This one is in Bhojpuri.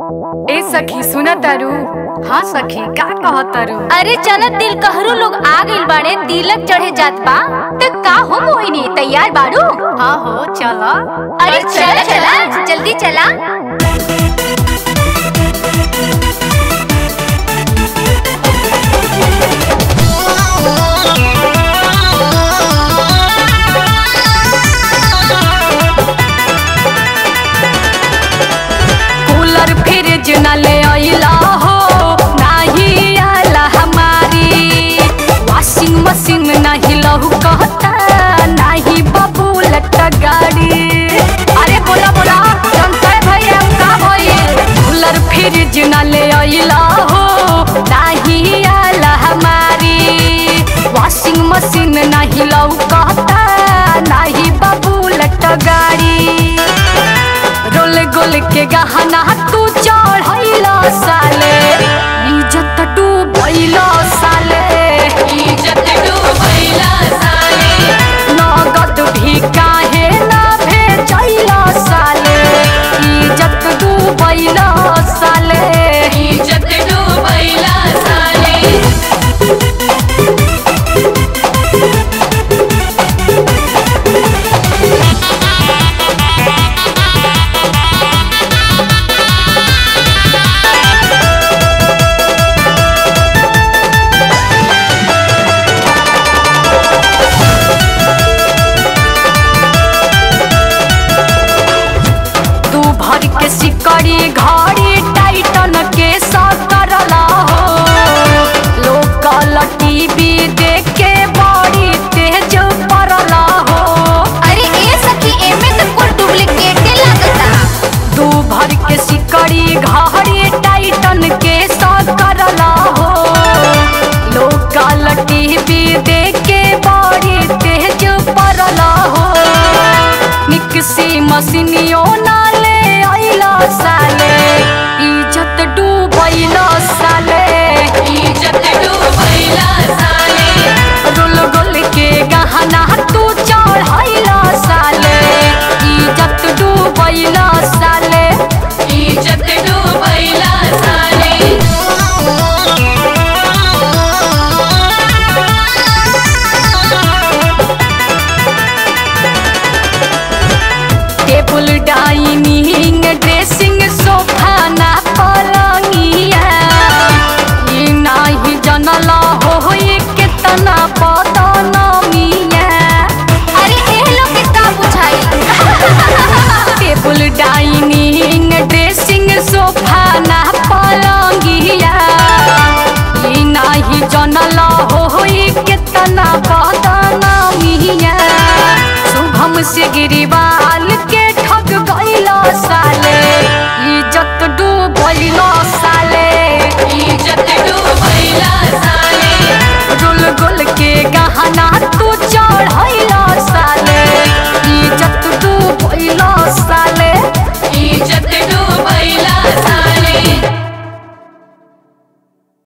ए सखी सुन तारू हाँ सखी का कह तारू अरे चल दिल कहरू लोग आ गइल बाड़े तिलक चढ़े जात बा त का हो मोहिनी तैयार बाड़ू हाँ हो चला अरे चला चला जल्दी चला कूलर फ्रिज न ले अइला हो नाही आला हमारी वॉशिंग मशीन नहीं लहू कहता नहीं बबूलट गाड़ी अरे बोला बोला संतय भैया का भइल कूलर फ्रिज न ले अइला हो नहीं आला हमारी वॉशिंग मशीन नहीं लहू कहता नहीं बबूलट गाड़ी रोल गोल के गहना तू चढ़ैला साले इज्जत डूबैला साले इज्जत डूबैला साले नगद भी काहे ना भेजैला साले इज्जत डूबैला साले इज्जत डूबैला साले तू भर के सिकड़ी घड़ी टाइटन के सकरला हो लोकल टीवी देख के बड़ी तेज पड़ला हो अरे ए सखी एमे त कुल डुप्लीकेटे लागता तू भर के सिकड़ी घड़ी टाइटन के सकरला हो लोकल टीवी देख के बड़ी तेज पड़ला हो मिक्सी मशीनियो ना ले आइला साले इज्जत डूबैला साले इज्जत डूबैला साले रोल गोल के गहना तू चढ़ैला साले इज्जत डूबैला साले इज्जत डूबैला साले टेबल डाइनिंग ड्रेसिंग सोफा ना पलंगिया ई नाही जनला हो ये कितना बदनमिया अरे ए लोग के का बुझाई टेबल डाइनिंग ड्रेसिंग सोफा ना पलंगिया ई नाही जनला हो ये कितना बदनमिया शुभम से गिरिवा